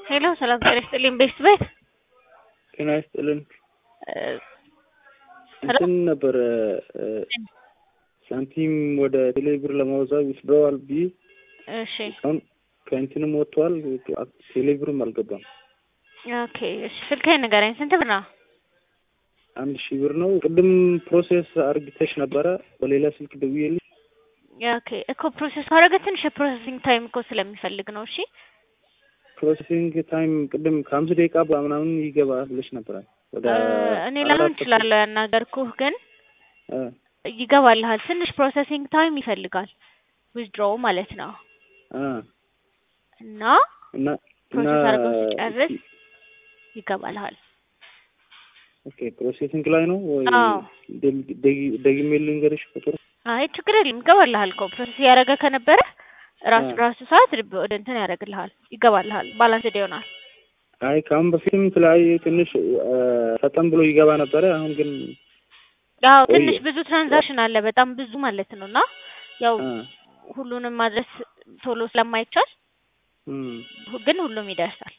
ሄሎ ሰላም ጤና ይስጥልኝ። ቤስት ቤት ጤና ይስጥልን። እ እንትን ነበረ እ ሳንቲም ወደ ቴሌብር ለማውዛብ ዊዝድሮዋል ብዬ እሺ አሁን ከእንትንም ወጥቷል፣ ቴሌብርም አልገባም። ኦኬ እሺ ስልክህን ንገረኝ። ስንት ብር ነው? አንድ ሺህ ብር ነው። ቅድም ፕሮሴስ አርግተሽ ነበረ በሌላ ስልክ ደውዬልሽ ኦኬ እኮ ፕሮሰስ ካደረገ ትንሽ የፕሮሰሲንግ ታይም እኮ ስለሚፈልግ ነው። እሺ ፕሮሴሲንግ ታይም ቅድም ከአምስት ደቂቃ ምናምን ይገባል ብለሽ ነበረ። ወደ እ እኔ ላይሆን አራት እችላለሁ ያናገርኩህ፣ ግን እ ይገባልሃል። ትንሽ ፕሮሰሲንግ ታይም ይፈልጋል ዊዝድሮው ማለት ነው እ እና እና እና ፕሮሰስ አድርገው ሲጨርስ ይገባልሃል። ኦኬ ፕሮሴሲንግ ላይ ነው ወይ? አዎ። ደግ- ደግ- ደግሜ ልንገርሽ ቁጥር አይ ችግር የለም ይገባልሃል እኮ ፕሮሰስ እያደረገ ከነበረ ራሱ አ። ራሱ ሰዓት ልብ- ወደ እንትን ያደርግልሃል ይገባልሃል። ባላንስድ ይሆናል። አይ ከአሁን በፊትም የተለያየ ትንሽ እ ፈጠን ብሎ ይገባ ነበረ። አሁን ግን ያው ቆየ። ትንሽ ብዙ ትራንዛክሽን አለ በጣም ብዙ ማለት ነው እና ያው እ ሁሉንም ማድረስ ቶሎ ስለማይቻል እም ሁ- ግን ሁሉም ይደርሳል።